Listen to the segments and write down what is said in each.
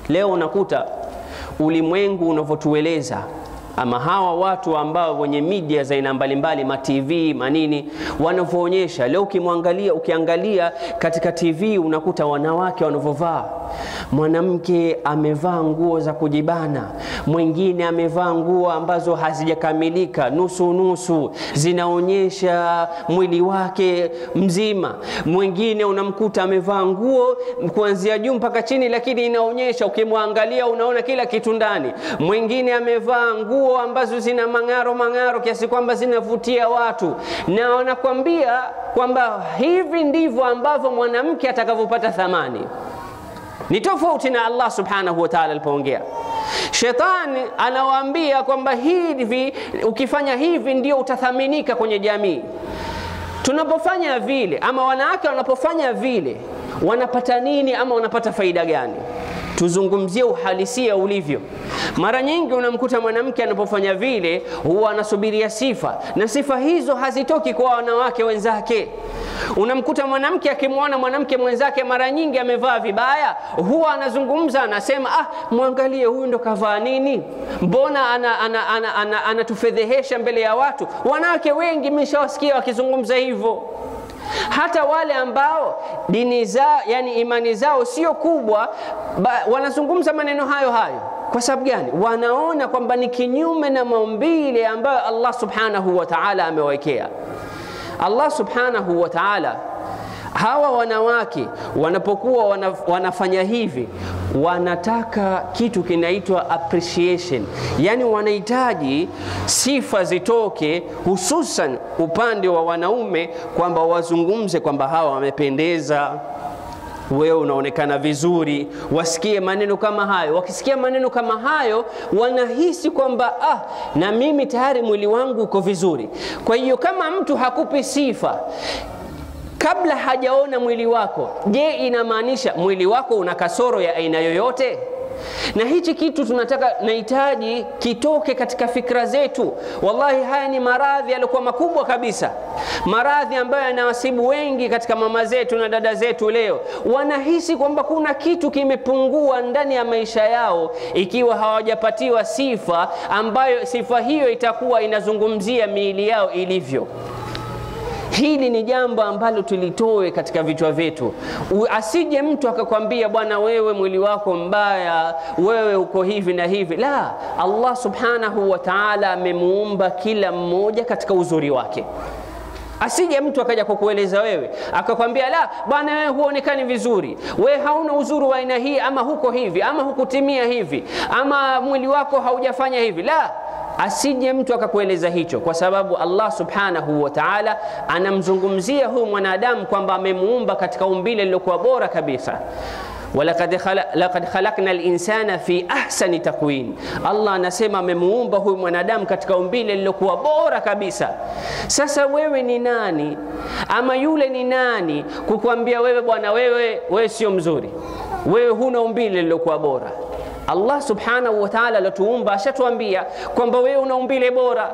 Leo unakuta ulimwengu unavyotueleza ama hawa watu ambao wenye media za aina mbalimbali ma TV manini wanavyoonyesha leo, ukimwangalia ukiangalia katika TV unakuta wanawake wanavyovaa. Mwanamke amevaa nguo za kujibana, mwingine amevaa nguo ambazo hazijakamilika, nusu nusu, zinaonyesha mwili wake mzima. Mwingine unamkuta amevaa nguo kuanzia juu mpaka chini, lakini inaonyesha, ukimwangalia unaona kila kitu ndani. Mwingine amevaa nguo ambazo zina mang'aro mang'aro kiasi kwamba zinavutia watu, na wanakwambia kwamba hivi ndivyo ambavyo mwanamke atakavyopata thamani. Ni tofauti na Allah subhanahu wa ta'ala alipoongea. Shetani anawaambia kwamba hivi, ukifanya hivi ndio utathaminika kwenye jamii. Tunapofanya vile ama wanawake wanapofanya vile, wanapata nini ama wanapata faida gani? Tuzungumzie uhalisia ulivyo. Mara nyingi unamkuta mwanamke anapofanya vile huwa anasubiria sifa, na sifa hizo hazitoki kwa wanawake wenzake. Unamkuta mwanamke akimwona mwanamke mwenzake mara nyingi amevaa vibaya, huwa anazungumza anasema, ah, mwangalie huyu ndo kavaa nini, mbona anatufedhehesha ana, ana, ana, ana mbele ya watu. Wanawake wengi mmeshawasikia wakizungumza hivyo hata wale ambao dini zao yani imani zao sio kubwa ba, wanazungumza maneno hayo hayo. Kwa sababu gani? Wanaona kwamba ni kinyume na maumbile ambayo Allah subhanahu wa ta'ala amewekea. Allah subhanahu wa ta'ala, hawa wanawake wanapokuwa wanaf, wanafanya hivi wanataka kitu kinaitwa appreciation, yani wanahitaji sifa zitoke, hususan upande wa wanaume, kwamba wazungumze kwamba hawa wamependeza, wewe unaonekana vizuri, wasikie maneno kama hayo. Wakisikia maneno kama hayo, wanahisi kwamba ah, na mimi tayari mwili wangu uko vizuri. Kwa hiyo kama mtu hakupi sifa kabla hajaona mwili wako, je, inamaanisha mwili wako una kasoro ya aina yoyote? Na hichi kitu tunataka nahitaji kitoke katika fikra zetu. Wallahi, haya ni maradhi yaliokuwa makubwa kabisa, maradhi ambayo yanawasibu wengi katika mama zetu na dada zetu. Leo wanahisi kwamba kuna kitu kimepungua ndani ya maisha yao, ikiwa hawajapatiwa sifa ambayo sifa hiyo itakuwa inazungumzia miili yao ilivyo. Hili ni jambo ambalo tulitoe katika vichwa vyetu. Asije mtu akakwambia bwana, wewe mwili wako mbaya, wewe uko hivi na hivi. La, Allah subhanahu wa ta'ala amemuumba kila mmoja katika uzuri wake. Asije mtu akaja kukueleza wewe akakwambia, la bwana, wewe huonekani vizuri, wewe hauna uzuri wa aina hii, ama huko hivi, ama hukutimia hivi, ama mwili wako haujafanya hivi. La, asije mtu akakueleza hicho, kwa sababu Allah subhanahu wa ta'ala anamzungumzia huyu mwanadamu kwamba amemuumba katika umbile lilokuwa bora kabisa. walaqad khalaqna linsana fi ahsani takwin, Allah anasema amemuumba huyu mwanadamu katika umbile lilokuwa bora kabisa. Sasa wewe ni nani ama yule ni nani kukwambia wewe bwana, wewe wewe sio mzuri, wewe huna umbile lilokuwa bora? Allah subhanahu wa ta'ala alituumba ashatuambia kwamba wewe una umbile bora.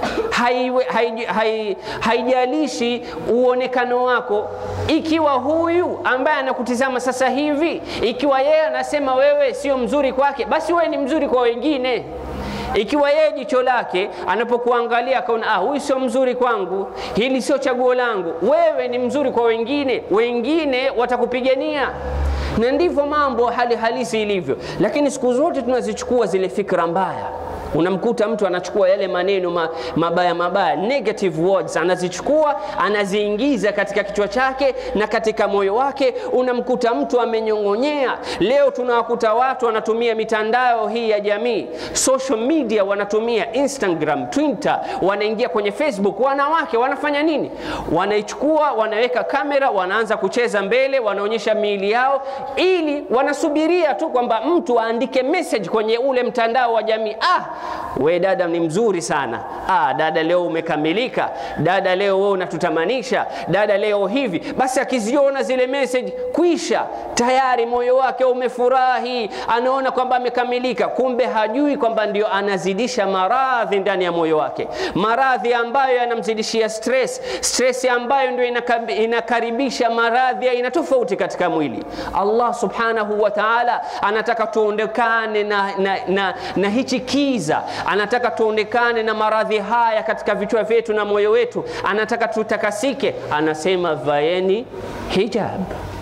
Haijalishi uonekano wako, ikiwa huyu ambaye anakutizama sasa hivi, ikiwa yeye anasema wewe sio mzuri kwake, basi wewe ni mzuri kwa wengine. Ikiwa yeye jicho lake anapokuangalia akaona, ah, huyu sio mzuri kwangu, hili sio chaguo langu, wewe ni mzuri kwa wengine, wengine watakupigania na ndivyo mambo hali halisi ilivyo. Lakini siku zote tunazichukua zile fikra mbaya. Unamkuta mtu anachukua yale maneno ma, mabaya mabaya, negative words, anazichukua anaziingiza katika kichwa chake na katika moyo wake. Unamkuta mtu amenyong'onyea. Leo tunawakuta watu wanatumia mitandao hii ya jamii, social media, wanatumia Instagram, Twitter, wanaingia kwenye Facebook. Wanawake wanafanya nini? Wanaichukua, wanaweka kamera, wanaanza kucheza mbele, wanaonyesha miili yao, ili wanasubiria tu kwamba mtu aandike message kwenye ule mtandao wa jamii, ah we dada ni mzuri sana ah, dada leo umekamilika, dada leo wewe unatutamanisha, dada leo hivi. Basi akiziona zile message kwisha, tayari moyo wake umefurahi, anaona kwamba amekamilika, kumbe hajui kwamba ndio anazidisha maradhi ndani ya moyo wake, maradhi ambayo yanamzidishia stress, stress ambayo ndio inakaribisha maradhi ya aina tofauti katika mwili. Allah subhanahu wa ta'ala anataka tuondekane na, na, na, na hichi kiza anataka tuondekane na maradhi haya katika vichwa vyetu na moyo wetu, anataka tutakasike. Anasema vaeni hijab,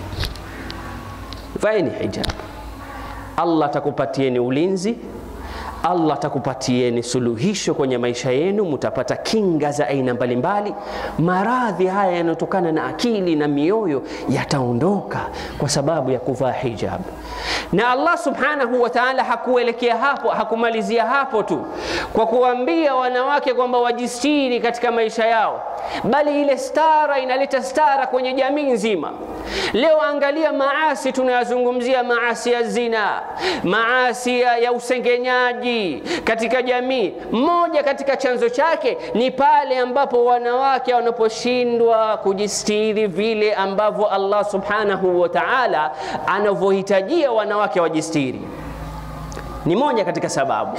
vaeni hijab. Allah atakupatieni ulinzi, Allah atakupatieni suluhisho kwenye maisha yenu, mutapata kinga za aina mbalimbali. Maradhi haya yanayotokana na akili na mioyo yataondoka kwa sababu ya kuvaa hijab. Na Allah subhanahu wa ta'ala hakuelekea hapo, hakumalizia hapo tu kwa kuambia wanawake kwamba wajistiri katika maisha yao, bali ile stara inaleta stara kwenye jamii nzima. Leo angalia maasi tunayazungumzia, maasi ya zina, maasi ya usengenyaji katika jamii. Mmoja katika chanzo chake ni pale ambapo wanawake wanaposhindwa kujistiri vile ambavyo Allah subhanahu wa ta'ala anavyohitajia wanawake wajistiri. Ni moja katika sababu.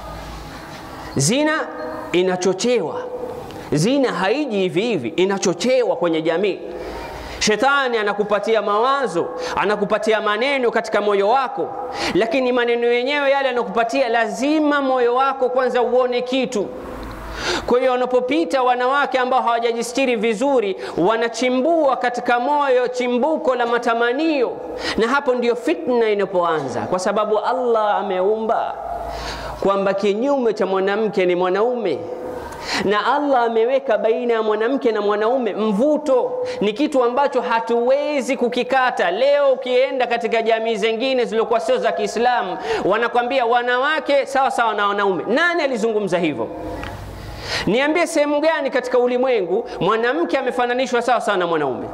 Zina inachochewa, zina haiji hivi hivi, inachochewa kwenye jamii. Shetani anakupatia mawazo, anakupatia maneno katika moyo wako, lakini maneno yenyewe yale anakupatia, lazima moyo wako kwanza uone kitu. Kwa hiyo wanapopita wanawake ambao hawajajistiri vizuri, wanachimbua katika moyo chimbuko la matamanio, na hapo ndio fitna inapoanza, kwa sababu Allah ameumba kwamba kinyume cha mwanamke ni mwanaume na Allah ameweka baina ya mwanamke na mwanaume mvuto, ni kitu ambacho hatuwezi kukikata. Leo ukienda katika jamii zingine zilizokuwa sio za Kiislamu, wanakwambia wanawake sawa sawa na wanaume. Nani alizungumza hivyo? Niambie sehemu gani katika ulimwengu mwanamke amefananishwa sawa sawa na mwanaume?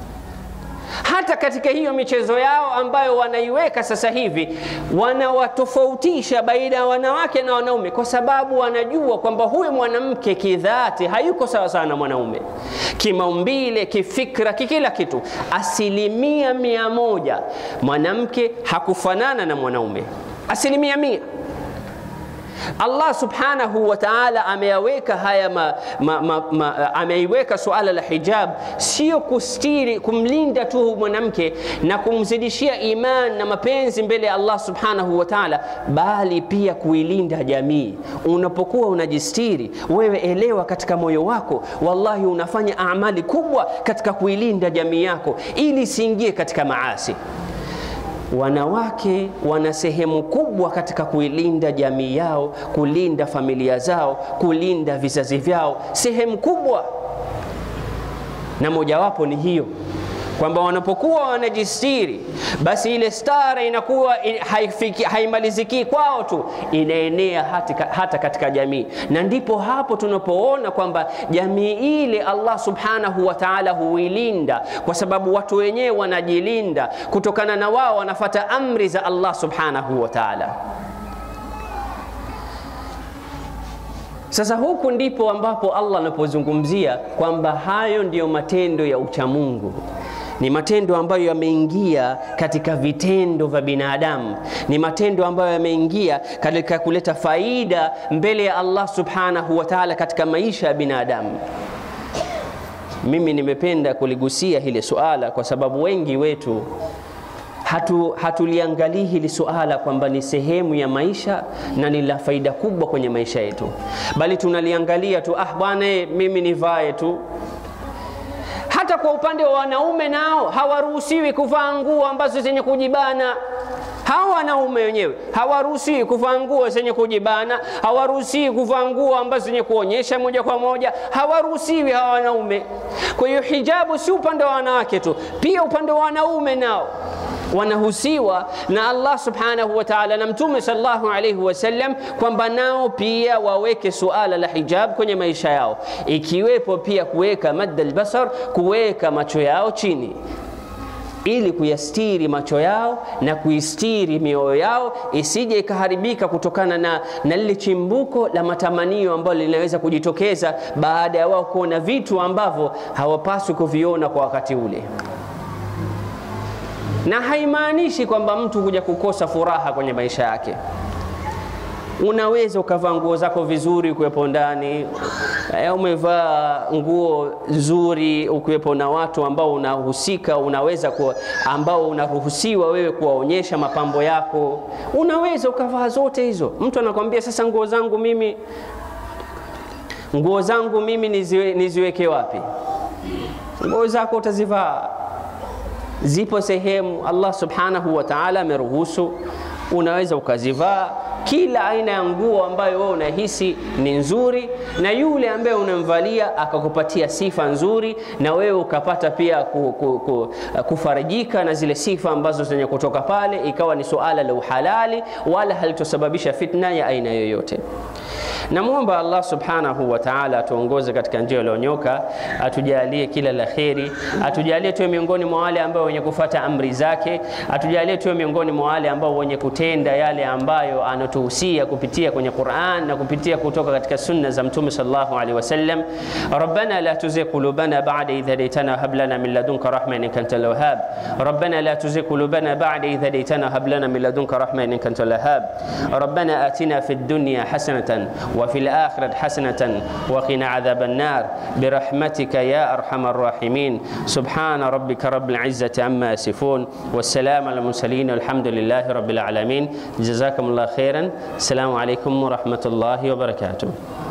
Hata katika hiyo michezo yao ambayo wanaiweka sasa hivi, wanawatofautisha baina ya wanawake na wanaume, kwa sababu wanajua kwamba huyu mwanamke kidhati hayuko sawa sawa na mwanaume, kimaumbile, kifikra, kikila kitu. Asilimia mia moja mwanamke hakufanana na mwanaume, asilimia mia. Allah subhanahu wa ta'ala ameyaweka haya ma, ma, ma, ma, ameiweka suala la hijab sio kustiri kumlinda tu mwanamke na kumzidishia iman na mapenzi mbele ya Allah subhanahu wa ta'ala, bali pia kuilinda jamii. Unapokuwa unajistiri wewe, elewa katika moyo wako, wallahi unafanya amali kubwa katika kuilinda jamii yako ili isiingie katika maasi. Wanawake wana sehemu kubwa katika kuilinda jamii yao, kulinda familia zao, kulinda vizazi vyao, sehemu kubwa, na mojawapo ni hiyo kwamba wanapokuwa wanajistiri, basi ile stara inakuwa haifiki, haimaliziki kwao tu, inaenea hata, hata katika jamii, na ndipo hapo tunapoona kwamba jamii ile Allah subhanahu wa ta'ala huilinda, kwa sababu watu wenyewe wanajilinda kutokana na wao wanafata amri za Allah subhanahu wa ta'ala. Sasa huku ndipo ambapo Allah anapozungumzia kwamba hayo ndiyo matendo ya uchamungu ni matendo ambayo yameingia katika vitendo vya binadamu, ni matendo ambayo yameingia katika kuleta faida mbele ya Allah subhanahu wa ta'ala katika maisha ya binadamu. Mimi nimependa kuligusia hili suala kwa sababu wengi wetu hatu hatuliangalii hili suala kwamba ni sehemu ya maisha na ni la faida kubwa kwenye maisha yetu, bali tunaliangalia tu, ah bwana, mimi nivae tu hata kwa upande wa wanaume nao hawaruhusiwi kuvaa nguo ambazo zenye kujibana. Hawa wanaume wenyewe hawaruhusiwi kuvaa nguo zenye kujibana, hawaruhusiwi kuvaa nguo ambazo zenye kuonyesha moja kwa moja, hawaruhusiwi hawa wanaume. Kwa hiyo hijabu si upande wa wanawake tu, pia upande wa wanaume nao wanahusiwa na Allah subhanahu wa ta'ala na Mtume sallallahu alayhi wasallam kwamba nao pia waweke suala la hijab kwenye maisha yao, ikiwepo pia kuweka madda albasar, kuweka macho yao chini ili kuyastiri macho yao na kuistiri mioyo yao isije ikaharibika kutokana na, na lile chimbuko la matamanio ambalo linaweza kujitokeza baada ya wao kuona vitu ambavyo hawapaswi kuviona kwa wakati ule na haimaanishi kwamba mtu kuja kukosa furaha kwenye maisha yake unaweza ukavaa nguo zako vizuri ukiwepo ndani eh, umevaa nguo nzuri ukiwepo na watu ambao unahusika unaweza kuwa, ambao unaruhusiwa wewe kuwaonyesha mapambo yako unaweza ukavaa zote hizo mtu anakwambia sasa nguo zangu mimi nguo zangu mimi niziwe, niziweke wapi nguo zako utazivaa zipo sehemu Allah subhanahu wa ta'ala ameruhusu unaweza ukazivaa kila aina ya nguo ambayo wewe unahisi ni nzuri na yule ambaye unamvalia akakupatia sifa nzuri na wewe ukapata pia ku, ku, ku, kufarijika na zile sifa ambazo zenye kutoka pale ikawa ni suala la uhalali wala halitosababisha fitna ya aina yoyote namwomba allah subhanahu wa taala atuongoze katika njia iliyonyoka atujalie kila la kheri atujalie tuwe miongoni mwa wale ambao wenye kufata amri zake atujalie tuwe miongoni mwa wale ambao wenye kutenda yale ambayo anatuhusia kupitia kwenye quran na kupitia kutoka katika sunna za mtume sallallahu alaihi wasallam rabbana la tuzigh qulubana ba'da idh hadaytana hab lana min ladunka rahma innaka antal wahhab rabbana la tuzigh qulubana ba'da idh hadaytana hab lana min ladunka rahma innaka antal wahhab rabbana atina fid dunya hasanatan وفي الآخرة حسنة وقنا عذاب النار برحمتك يا أرحم الراحمين سبحان ربك رب العزة عما يصفون والسلام على المرسلين والحمد لله رب العالمين جزاكم الله خيرا السلام عليكم ورحمة الله وبركاته